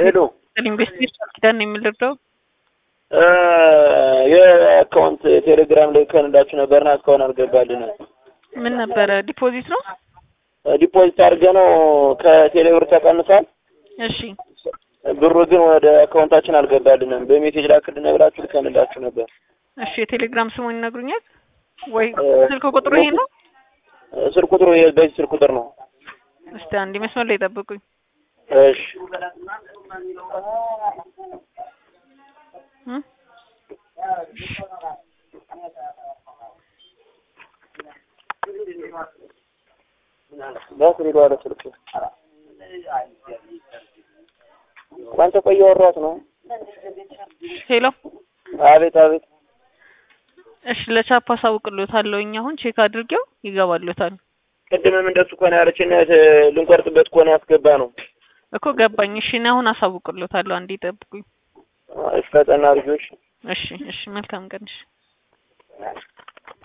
ሄሎ ኢንቨስቲጌሽን ኪዳን ነው የምልርደው የአካውንት ቴሌግራም ላይ ከንዳችሁ ነበርና እስካሁን አልገባልን። ምን ነበረ? ዲፖዚት ነው። ዲፖዚት አድርገ ነው ከቴሌብር ተቀንሷል። እሺ ብሩ ግን ወደ አካውንታችን አልገባልንም። በሜሴጅ ላክልን ብላችሁ ልከንላችሁ ነበር። እሺ የቴሌግራም ስሙን ይነግሩኛል ወይ? ስልክ ቁጥሩ ይሄ ነው። ስልክ ቁጥሩ ይሄ በዚህ ስልክ ቁጥር ነው። እስቲ አንድ መስመር ላይ ጠብቁኝ። እሺ እ ባትሪ ባለ ስልክ አንተ ቆይ እያወራሁት ነው። ሄሎ አቤት አቤት። እሺ ለቻፕ አሳውቅልዎታለሁ። እኛ አሁን ቼክ አድርጌው ይገባልዎታል ቅድምም እንደሱ ከሆነ ያለችን ልንቆርጥበት ከሆነ ያስገባ ነው እኮ ገባኝ። እሺ እኔ አሁን አሳውቅልዎታለሁ። አንዴ ጠብቁኝ። ፈጠና ልጆች እሺ እሺ መልካም ቀን። እሺ